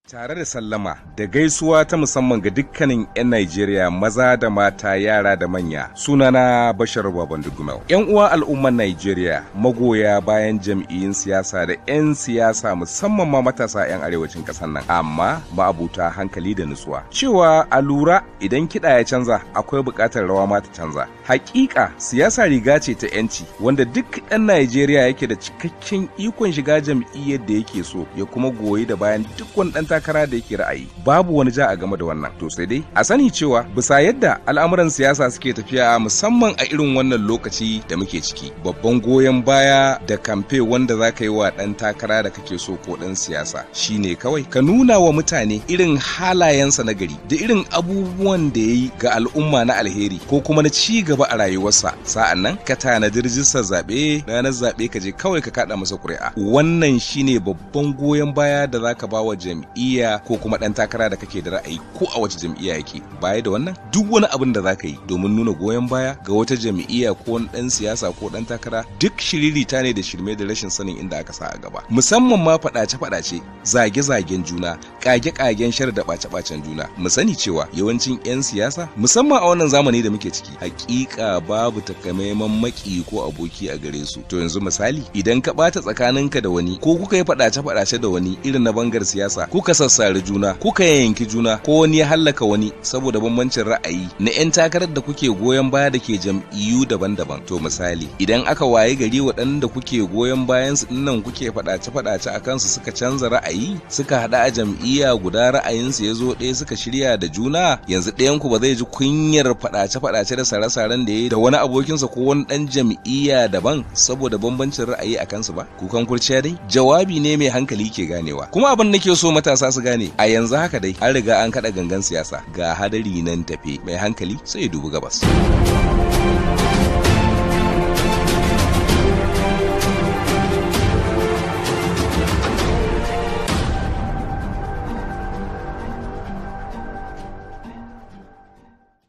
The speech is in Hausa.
Tare da sallama da gaisuwa ta musamman ga dukkanin 'yan Najeriya maza da mata yara da manya sunana Bashar Baban Dugumel. 'Yan uwa al'umman Najeriya magoya bayan jam'iyyun siyasa da 'yan siyasa musamman ma matasa 'yan arewacin ƙasar nan amma ma'abuta hankali da nutsuwa. Cewa a lura idan kiɗa ya canza akwai buƙatar rawa ma ta canza. Hakika siyasa riga ce ta 'yanci wanda duk ɗan Najeriya yake da cikakken ikon shiga jam'iyyar da yake so ya kuma goyi da bayan duk wani ɗan takara da yake ra'ayi babu wani ja a game da wannan to sai dai a sani cewa bisa yadda al'amuran siyasa suke tafiya musamman a irin wannan lokaci da muke ciki babban goyon baya da kamfe wanda za ka yi wa ɗan takara da kake so ko ɗan siyasa shine kawai ka nuna wa mutane irin halayensa na gari da irin abubuwan da ya yi ga al'umma na alheri ko kuma na ci gaba a rayuwarsa sa'an nan ka tanadi rijistar zaɓe ranar zaɓe ka je kawai ka kaɗa masa ƙuri'a wannan shine babban goyon baya da za ka ba wa jam'i jam'iyya ko kuma ɗan takara da kake da ra'ayi ko a wace jam'iyya yake baya da wannan duk wani abin da zaka yi domin nuna goyon baya ga wata jam'iyya ko wani ɗan siyasa ko ɗan takara duk shiririta ne da shirme da rashin sanin inda aka sa a gaba musamman ma faɗace-faɗace zage-zagen juna kage-kagen shar da ɓace-ɓacen juna mu sani cewa yawancin 'yan siyasa musamman a wannan zamani da muke ciki hakika babu takamaiman maki ko aboki a gare su to yanzu misali idan ka ɓata tsakaninka da wani ko kuka yi faɗace-faɗace da wani irin na bangar siyasa kuka sassari juna kuka yanki juna ko wani ya hallaka wani saboda bambancin ra'ayi na 'yan takarar da kuke goyon baya da ke jam'iyyu daban-daban to misali idan aka waye gari waɗanda kuke goyon bayan su nan kuke faɗace-faɗace a kansu suka canza ra'ayi suka haɗa a jam'iyya guda ra'ayinsu ya zo ɗaya suka shirya da juna yanzu ɗayan ku ba zai ji kunyar faɗace-faɗace da sare-saren da ya da wani abokinsa ko wani ɗan jam'iyya daban saboda bambancin ra'ayi a kansu ba kukan kurciya dai jawabi ne mai hankali ke ganewa kuma abin nake so matasa su gane a yanzu haka dai an riga an kada gangan siyasa ga hadari nan tafe mai hankali sai ya dubi gabas.